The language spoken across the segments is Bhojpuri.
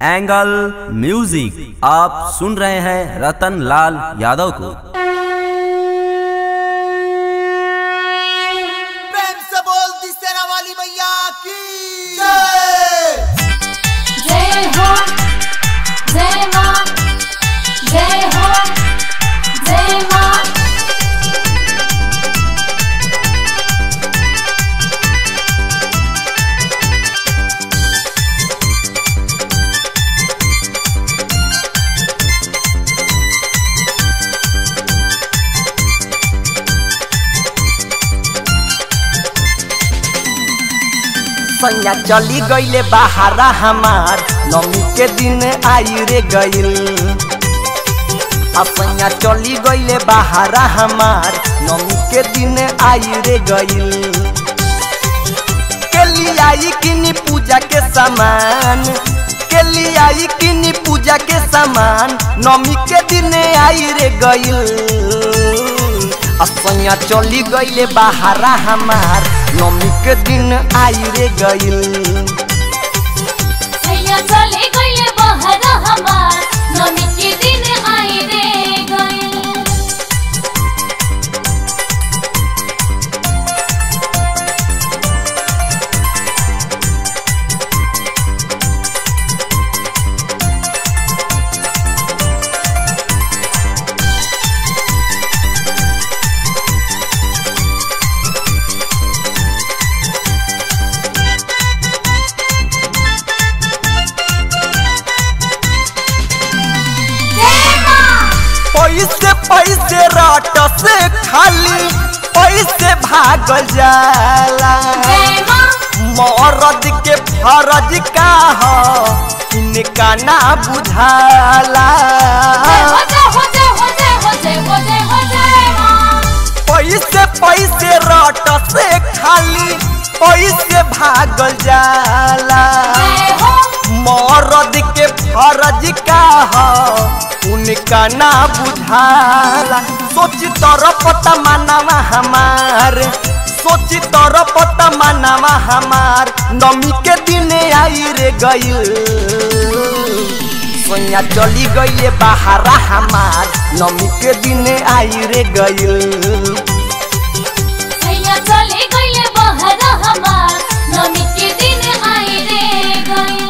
एंगल म्यूजिक आप सुन रहे हैं रतन लाल यादव को प्रेम से बोल दी सेना वाली मैया की जय जय हो जय मां जय हो जय मां सैया चली गईले बहारा हमार नमी के दिन आई रे गईल आ सैया चली गईले बहारा हमार नमी के दिन आई रे गईल के लिए आई किनी पूजा के सामान के लिए आई किनी पूजा के सामान नमी के दिन आई रे गईल असैया चली गईले बहारा हमार नमी के दिन आई रे गईल सैया चले गइले बहर हमार नमी के दिन आई रे गइल जय मां पैसे पैसे रट से खाली पैसे भागल जाला जय मां मरद के फरज का ह इनका ना बुझाला जय हो जय हो जय हो जय हो जय हो जय हो जय मां पैसे पैसे रट से खाली पैसे भागल जाला जय हो मरद के फरज का ह उनका ना बुझाला सोच तरफ तमन्नावा हमार सोच तरफ तमन्नावा हमार नमी के दिन आई रे गईल सोया चली गईले बहारा हमार नमी के दिन आई रे गईल सैया चले गइले बहर हमार नमी के दिन आई रे गइल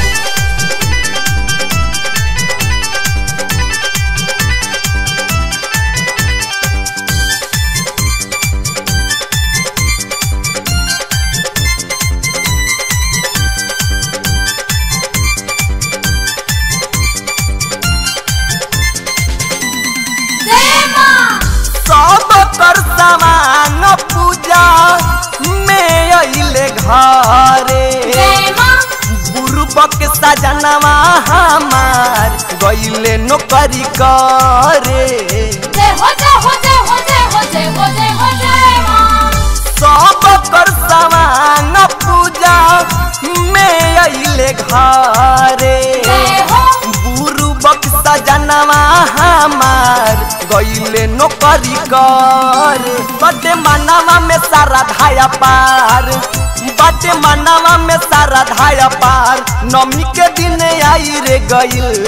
जय मां सब कर सामान पूजा में अइले घरे जय मां बुरुबक सजनवा हमार गइले नौकरी करे जय हो जय हो जय हो जय हो जय हो जय हो जय मां सब कर सामान पूजा में अइले घरे जय हो बुरुबक सजनवा हमार गइले नौकरी करे बटे मनवा में सारा धाया पार बटे मनवा में सारा धाया पार नमी के दिन आई रे गइल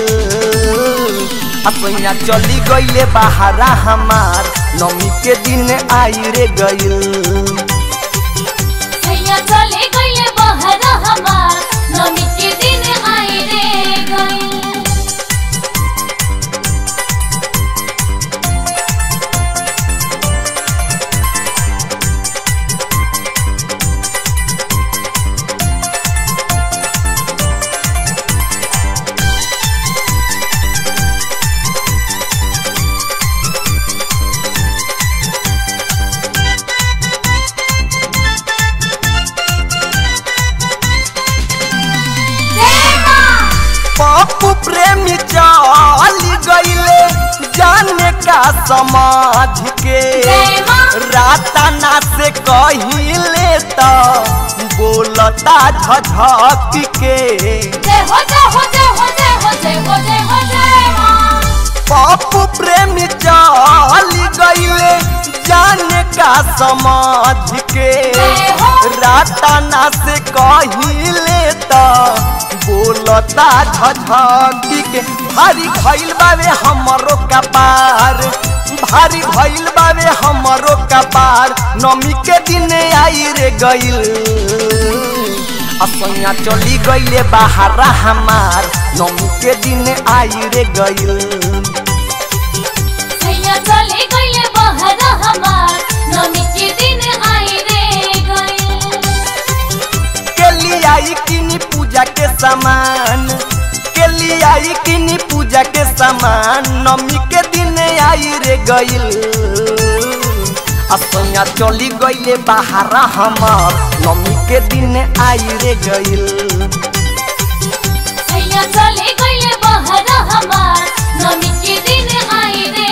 अपना चली गइले बहारा हमार नमी के दिन आई रे गइल सैया चले गइले बहर हमार नमी के दिन आई रे गइल जय मां पप्पू प्रेमी चली गईले जाने का समाज के जय मां रातना से कहिले तो बोलता झझक के जय हो जय हो जय हो जय हो जय हो जय हो जय मां पप्पू प्रेमी चली गईले जाने का का समझ के राताना से कहिले त बोलता झझकी के भारी भइल बावे हमरो कपार भारी भइल बावे हमरो कपार नमी के दिन आई रे गइल असैया चली गइले बाहर हमार नमी के दिन आई रे गइल सैया चले गइले बहर हमार नमी के दिन आई रे गइल के लिए आई किनी पूजा के सामान के लिए आई किनी पूजा के सामान नमी के दिन आई रे गइल असैया चली गइले बाहर हमार नमी के दिन आई रे गइल सैया चले गइले बहर हमार नमी के दिन आई रे